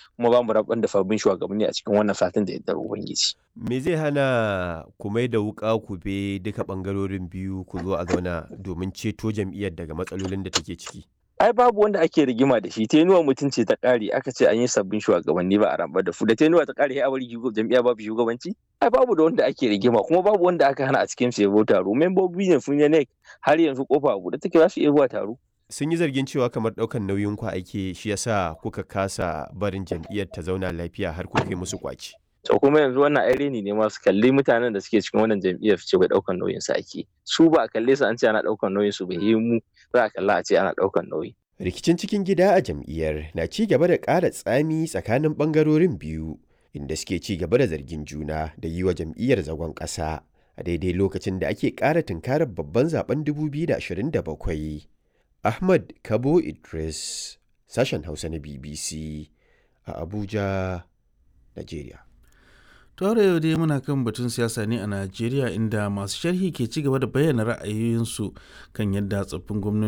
kuma ba mu rabar da sabbin shugabanni a cikin wannan satin da yardar ubangiji Me zai hana ku mai da wuƙa ku be duka ɓangarorin biyu ku zo a zauna domin ceto jam'iyyar daga matsalolin da take ciki? ai babu wanda ake rigima da shi tenuwa mutum ce ta ƙare aka ce an yi sabbin shugabanni ba a rambar da su da tenuwa ta ƙare a bari jam'iyya babu shugabanci ai babu da wanda ake rigima kuma babu wanda aka hana a cikin su yabo taro membobi ne sun yi har yanzu kofa a buɗe take za su iya zuwa taro Sun yi zargin cewa kamar ɗaukan nauyin ku ake shi yasa kuka kasa barin jam'iyyar ta zauna lafiya har kuka yi musu kwaci. to kuma yanzu wannan ai reni ne masu kalli mutanen da suke cikin wannan jam'iyyar su ce bai daukan nauyin su ake su ba a kalle su an ce ana daukan nauyin su bai yi mu za a kalla a ce ana daukan nauyi Rikicin cikin gida a jam'iyyar na ci gaba da ƙara tsami tsakanin ɓangarorin biyu inda suke ci gaba da zargin juna da yi wa jam'iyyar zagon ƙasa a daidai lokacin da ake ƙara tunkarar babban zaben 2027. Ahmad Kabo Idris, sashen Hausa na BBC a Abuja, Najeriya. Tore yau dai muna kan batun siyasa ne a Najeriya inda masu sharhi ke ci gaba da bayyana ra'ayoyinsu kan yadda tsoffin gwamnati